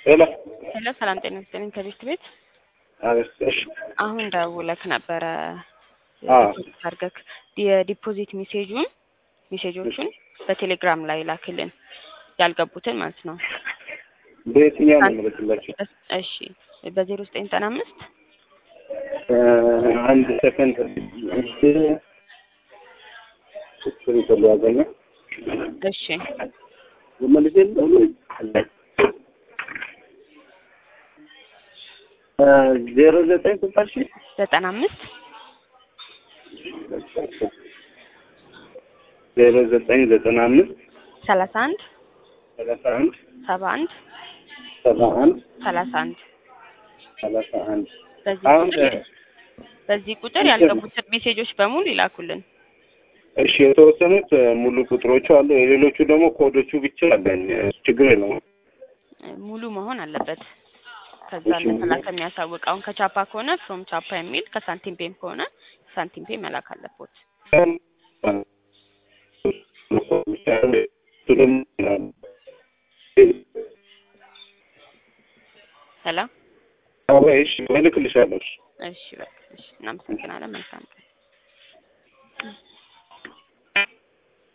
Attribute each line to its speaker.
Speaker 1: ሄሎ
Speaker 2: ሄሎ ሰላም ጤና ይስጥልኝ ከቤት ቤት
Speaker 1: አቤት። እሺ
Speaker 2: አሁን ደውለክ ነበረ
Speaker 1: አዎ።
Speaker 2: ዲፖዚት አድርገክ የዲፖዚት ሜሴጁን ሜሴጆቹን በቴሌግራም ላይ ላክልን ያልገቡትን ማለት ነው።
Speaker 1: በየትኛው ነው የምልክላችሁ?
Speaker 2: እስ- እሺ በዜሮ ዘጠኝ ዘጠና አምስት
Speaker 1: አንድ ሰከንድ ስክሪቶ ሊያገኘ
Speaker 2: እሺ
Speaker 1: መልስ ዜሮ ዘጠኝ ስልሳ ሺ
Speaker 2: ዘጠና አምስት
Speaker 1: ዜሮ ዘጠኝ ዘጠና አምስት
Speaker 2: ሰላሳ አንድ
Speaker 1: ሰላሳ አንድ
Speaker 2: ሰባ አንድ
Speaker 1: ሰባ አንድ
Speaker 2: ሰላሳ አንድ
Speaker 1: ሰላሳ አንድ
Speaker 2: በዚህ
Speaker 1: አሁን
Speaker 2: ቁጥር በዚህ ቁጥር ያልገቡትን ሜሴጆች በሙሉ ይላኩልን።
Speaker 1: እሺ የተወሰኑት ሙሉ ቁጥሮቹ አሉ። የሌሎቹ ደግሞ ኮዶቹ ብቻ አለኝ። ችግር የለውም።
Speaker 2: ሙሉ መሆን አለበት። ከዛ
Speaker 1: እሺ።
Speaker 2: ለተላከ የሚያሳውቅ አሁን ከቻፓ ከሆነ ፍሮም ቻፓ የሚል ከሳንቲም ፔም ከሆነ ሳንቲም ፔ መላክ አለቦት። ሄሎ
Speaker 1: እሺ እልክልሻለሁ።
Speaker 2: እሺ በቃ እሺ፣ እናመሰግናለን። መልካም ቀን።